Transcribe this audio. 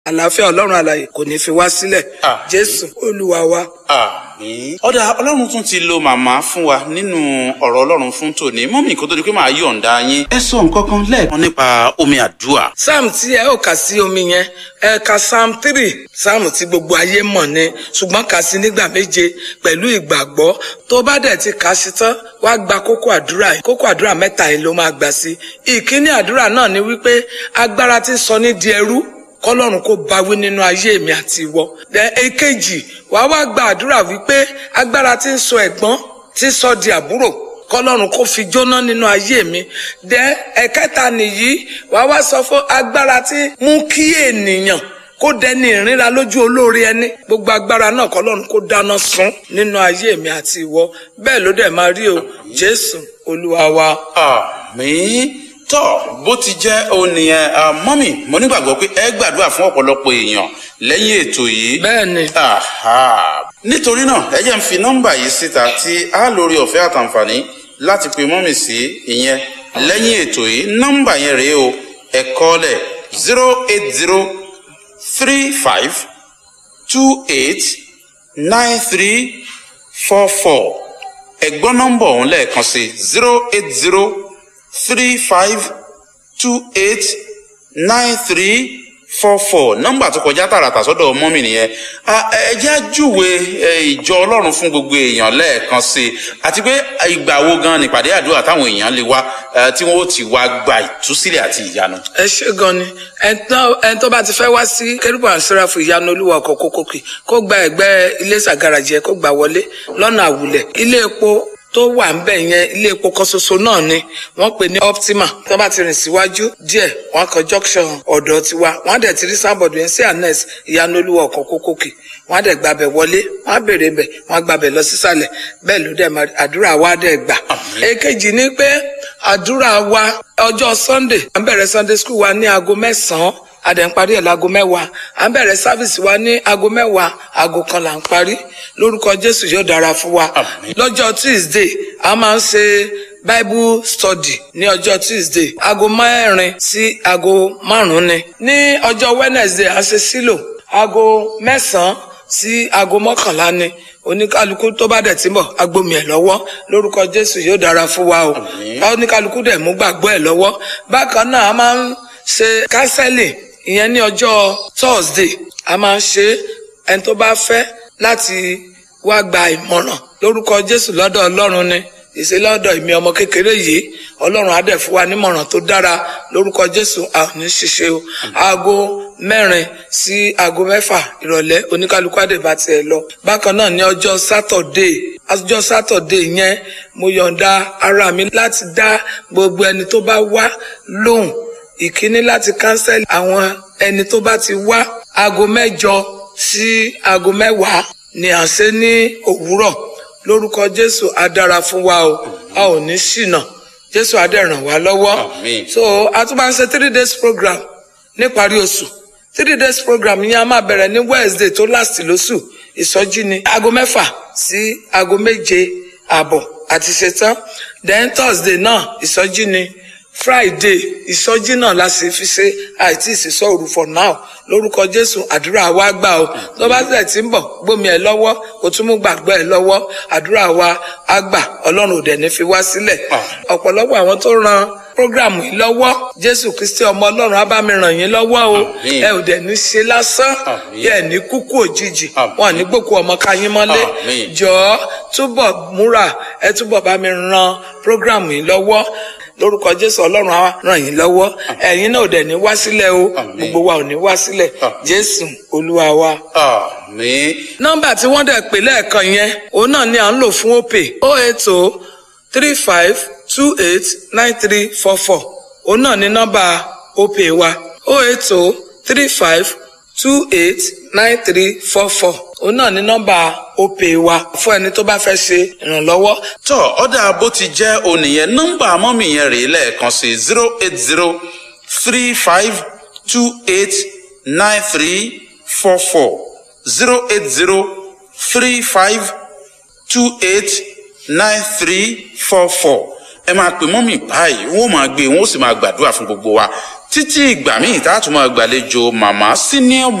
àlàáfíà ọlọ́run àlàyé kò ní fi wá sílẹ̀ Àmín. jésù olúwa wa. àmín. ọ̀dà ọlọ́run tún ti lo màmá fún wa nínú ọ̀rọ̀ ọlọ́run fún tòní mọ́mì kó tó di pé màá yọ̀ǹda yín. ẹ sọ nǹkan kan lẹ́ẹ̀kan nípa omi àdúrà. psalm tí ẹ ò kà sí omi yẹn ẹ ka psalm three psalm tí gbogbo ayé mọ̀ ni ṣùgbọ́n kà sí nígbà méje pẹ̀lú ìgbàgbọ́ tó bá dẹ̀ ti kà á sí tán wá gba kókó àdúrà yìí kókó àdúrà mẹ́ta yìí ló máa gbà sí. ìkíní àdúrà náà ni wípé agbára tí ń sọ ní di ẹrú kọlọ́run kó bá wí nínú ayé mi àti ìwọ. Then èkejì wàá wá gba àdúrà wípé agbára tí ń sọ ẹ̀gbọ́n tí ń sọ di àbúrò kọlọ́run kó fi jóná nínú ayé mi. Then ẹ̀kẹta nìyí wàá wá sọ fún agbára tí mú kí ènìyàn kó dẹni ìrìnra lójú olóore ẹni gbogbo agbára náà kọlọ́run kó dáná sun nínú ayé mi àti ìwọ bẹ́ẹ̀ ló dẹ̀ máa rí o Jésù Olúwa wa. àmín tọ́ bó ti jẹ́ òun nìyẹn ah, mọ́mì mo nígbàgbọ́ pé ẹ gbàdúrà fún ọ̀pọ̀lọpọ̀ èèyàn lẹ́yìn ètò yìí. bẹ́ẹ̀ ni Aha. nítorí náà ẹ jẹ́ ń fi nọ́mbà yìí síta tí a lórí ọ̀fẹ́ àtàǹfààní láti pe mọ́mì sí ìyẹn lẹ́yìn ètò yìí nọ́mbà yẹn rèé o ẹ kọ́lẹ̀ zero eight zero three five two eight nine three four four ẹ gbọ́ nọ́mbà ọ̀hún lẹ́ẹ̀kan sí zero eight zero three five two eight nine three four four nọ́mbà tó kọjá tààràtà sọ́dọ̀ mọ́mì nìyẹn Ah, ẹ jẹ́ àjúwe eh, ìjọ ọlọ́run fún gbogbo èèyàn lẹ́ẹ̀kan sí i àti pé ìgbà wo gan nípàdé àdúrà táwọn èèyàn lè wá eh, tí wọ́n ó ti wá gba ìtúsílẹ̀ àti ìyanu. ẹ ṣe gan ni ẹni tó bá ti fẹ́ wá sí kérúbù àṣírà fún ìyanu olúwa ọkọ̀ kókókì kó gba ẹ̀gbẹ́ ilé sàgàràjẹ kó gbà wọlé lọ́nà àwùlẹ̀ ilé epo tó wà ń bẹ̀ yẹn ilé epo kan ṣoṣo náà ni wọ́n pè ní optima tó bá ti rìn síwájú díẹ̀ wọ́n kan junction ọ̀dọ̀ tiwa wọ́n á dẹ̀ ti rí sábọ̀dù yẹn sí anes ìyanu olúwa ọkọ̀ kókókì wọ́n á dẹ̀ gbàbẹ̀ wọlé wọ́n á bèrè bẹ̀ wọ́n á gbàbẹ̀ lọ sísàlẹ̀ bẹ́ẹ̀ ló dẹ̀ máa àdúrà wa dẹ̀ gbà. èkejì ni pé àdúrà wa ọjọ́ sunday à ń bẹ̀rẹ̀ sunday school wa ní aago mẹ́sàn-án a dẹ̀ ń parí ẹ̀ láago mẹ́wàá à ń bẹ̀rẹ̀ sáfìsì wa ní aago mẹ́wàá aago kan là ń parí lórúkọ jésù yóò dára fún wa Àmín. lọ́jọ́ tuesday a máa ń ṣe bible study ní ọjọ́ tuesday aago mẹ́rin sí aago márùn-ún ni ní ọjọ́ wednesday a ṣe sílò aago mẹ́sàn-án sí aago mọ́kànlá ni oníkálukú tó bá dẹ̀ tí ń bọ̀ agbomi ẹ̀ lọ́wọ́ lórúkọ jésù yóò dára fún wa o Àmín. oníkálukú dẹ̀ mú gbàgbọ́ ẹ̀ lọ́wọ́ bákan náà a máa ń ṣe kánsẹ́lì ìyẹn ní ọjọ́ thursday a máa ń ṣe ẹni tó bá fẹ́ láti wá gba ìmọ̀ràn lórúkọ jésù lọ́dọ̀ ọlọ́run ni ìṣe lọ́dọ̀ ìmí ọmọ kékeré yìí ọlọ́run á dẹ̀ fún wa nímọ̀ràn tó dára lórúkọ jésù a ò ní ṣiṣẹ́ o aago mẹ́rin sí aago mẹ́fà ìrọ̀lẹ́ oníkálukú á dẹ̀ bá tiẹ̀ lọ bákan náà ní ọjọ́ sátọ̀dé ọjọ́ sátọ̀dé yẹn mo yọ̀ǹda ara mi láti dá gbogbo ẹni tó bá wá lóhùn ìkíní láti kánsẹ́lì àwọn ẹni tó bá ti wá aago mẹ́jọ sí aago mẹ́wàá ni à ń ṣe ní òwúrọ̀ lórúkọ jésù á dára fún wa o a ò ní ṣìnà jésù á dẹ̀ ràn wá lọ́wọ́ Àmín. so a tún máa ń ṣe three days program níparí oṣù three days program yẹn a máa bẹ̀rẹ̀ ní wednesday tó last lóṣù ìsọjí ni aago mẹ́fà sí aago méje àbọ̀ àti ṣetán then thursday náà ìsọjí ni friday ìsọjí náà la sì fi ṣe àìtí ìsìsọ òru for now lórúkọ jésù àdúrà wa gbà o tó bá tẹ̀ tí ń bọ̀ gbómi ẹ̀ lọ́wọ́ kó tún mú gbàgbọ́ ẹ̀ lọ́wọ́ àdúrà wa á gbà ọlọ́run ò dẹ̀ ní fi wá sílẹ̀ ọ̀pọ̀lọpọ̀ àwọn tó ran programu yìí lọ́wọ́ jésù kristi ọmọ ọlọ́run á bá mi ràn yín lọ́wọ́ o Àmín. ẹ ò dẹ̀ ní ṣe lásán Àmín. ẹ ní kúkú òjijì Àmín. wọn ní gbòkú ọmọ káyín mọ́lé Àmín. jọ̀ọ́ túbọ̀ múra ẹ túbọ̀ bá mi ran programu yìí lọ́wọ́ lórúkọ jésù ọlọ́run á ràn yín lọ́wọ́ ẹ̀yin náà ò dẹ̀ ní wá sílẹ̀ o Àmín. gbogbo wa ò ní wá sílẹ̀ Àmín. jésù olúwa wa. àmín. nọ́mbà tí wọ́n dẹ̀ pè lẹ́ẹ̀kan yẹn òun náà ni à ń lò fún opay o eight o three five two eight nine three four four òun náà ni nọ́mbà opay wa o eight o three five two eight nine three four four òun náà ni nọ́mbà opay wa fún ẹni tó bá fẹ́ ṣe ìrànlọ́wọ́ tọ́ ọ̀dà bó ti jẹ́ onìyẹn nọ́mbà mọ́mì yẹn rèé lẹ́ẹ̀kan sí zero eight zero three five two eight nine three four four zero eight zero three five two eight nine three four four ẹ máa pè mọ́mì báyìí wọ́n máa gbé wọ́n sì máa gbàdúrà fún gbogbo wa títí ìgbà míì tá a tún máa gbàlejò màmá senior